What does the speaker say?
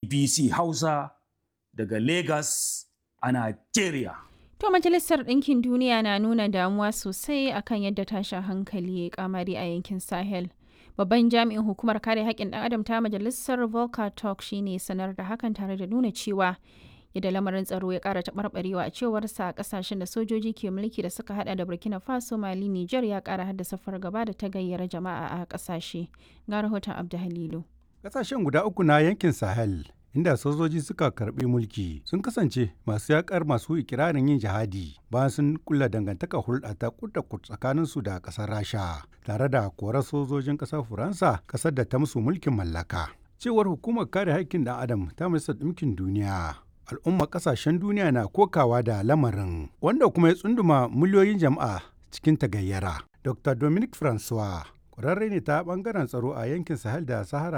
BBC Hausa daga Lagos a Nigeria. To Majalisar Ɗinkin Duniya na nuna damuwa sosai akan yadda tashin hankali ya kamari a yankin Sahel. Babban jami'in hukumar kare haƙƙin ɗan adam ta Majalisar Volker Turk shine sanar da hakan tare da nuna cewa yadda lamarin tsaro ya ƙara taɓarɓarewa a cewarsa a ƙasashen da sojoji ke mulki da suka hada da Burkina Faso, Mali, Nijar ya ƙara haddasa fargaba da ta gayyara jama'a a ƙasashe. Ga rahoton Abdu Halilu. Ƙasashen guda uku na yankin Sahel inda sojoji suka karbi mulki sun kasance masu yakar masu ikirarin yin jihadi bayan sun kulla dangantaka hulɗa ta kudda tsakanin su da ƙasar rasha tare da korar sojojin ƙasar faransa ƙasar da ta musu mulkin mallaka cewar hukumar kare haƙƙin ɗan adam ta majalisar ɗinkin duniya al'umma ƙasashen duniya na kokawa da lamarin wanda kuma ya tsunduma miliyoyin jama'a cikin tagayyara dr dominic francois ƙwararre ne ta ɓangaren tsaro a yankin sahel da sahara